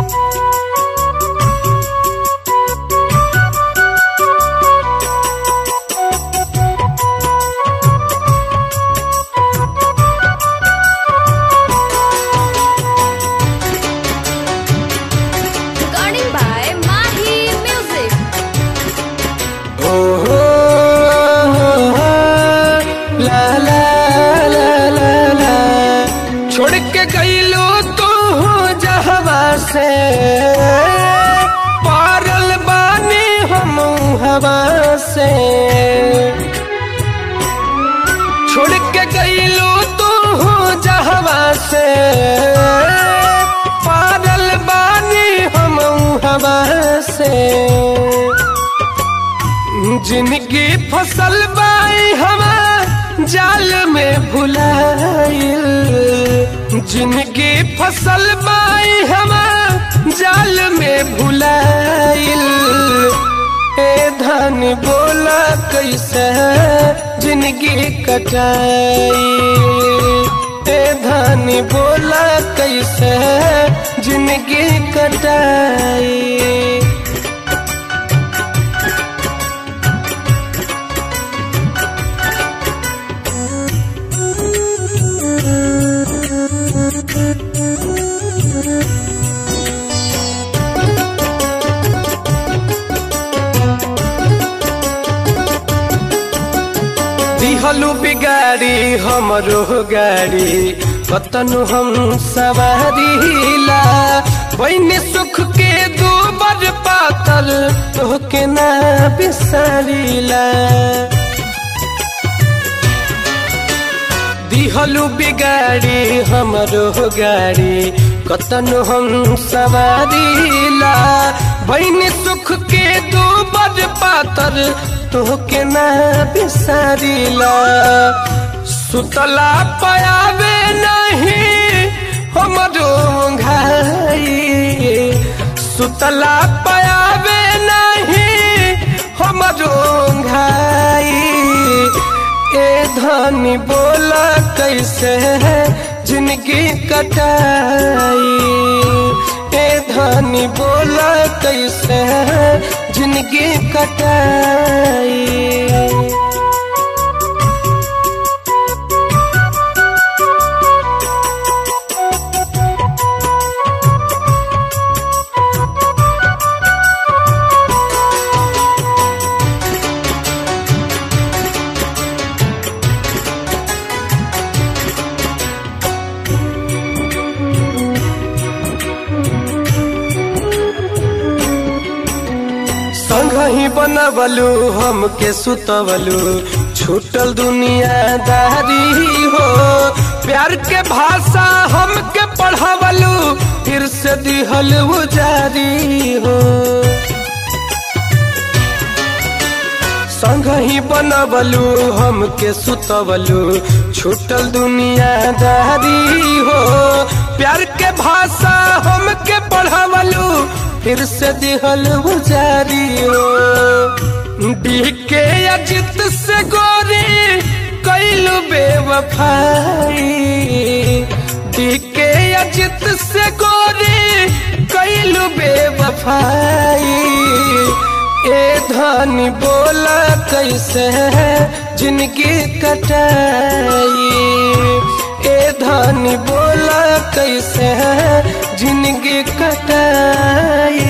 Recording by Mahi Music. ओ हो ला ला ला ला ला छोड़ के गईलो तू जहवा से पारल बानी हम हवा से छोड़ के गईलो तू जहवा से पारल बानी हम हवा से जिनकी फसल बाई हवा जाल में भुलाइल जिनकी फसल बाई हवा जाल में भुलाइल ए धन बोला कैसे जिनकी कटाई ए धन बोला कैसे जिनकी कटाई दिहलु बिगाड़ी हमरो गाड़ी कतनु हम सवारीला बहनी सुख के दो बर पातल तोहके ना बिसारीला दिहलु बिगाड़ी हमरो गाड़ी कतनु हम सवारीला बहनी सुख के दो बर पातर तोहके ना बिसारीला सुतला पयावे नहीं हमरो घाई सुतला पयावे नहीं हमरो घाई ए धनी बोला कैसे है जिंदगी कटाई ए धनी बोला कैसे है जिंदगी कटाई संग ही बनवलू हमके सुतवलू छूटल दुनियादारी हो प्यार के भाषा हमके पढ़ावलू फिर से दिहल जारी हो संग ही बनवलू हमके सुतवलू छूटल दुनियादारी हो प्यार के भाषा हमके पढ़ावलू फिर से दिहल जारी हो डीके अजित से गोरी कैलू बेवफाई डीके अजित से गोरी कैलू बेवफाई ए धनी बोला कैसे है जिनकी कटाई ए धनी बोला कैसे है जिनकी कटाई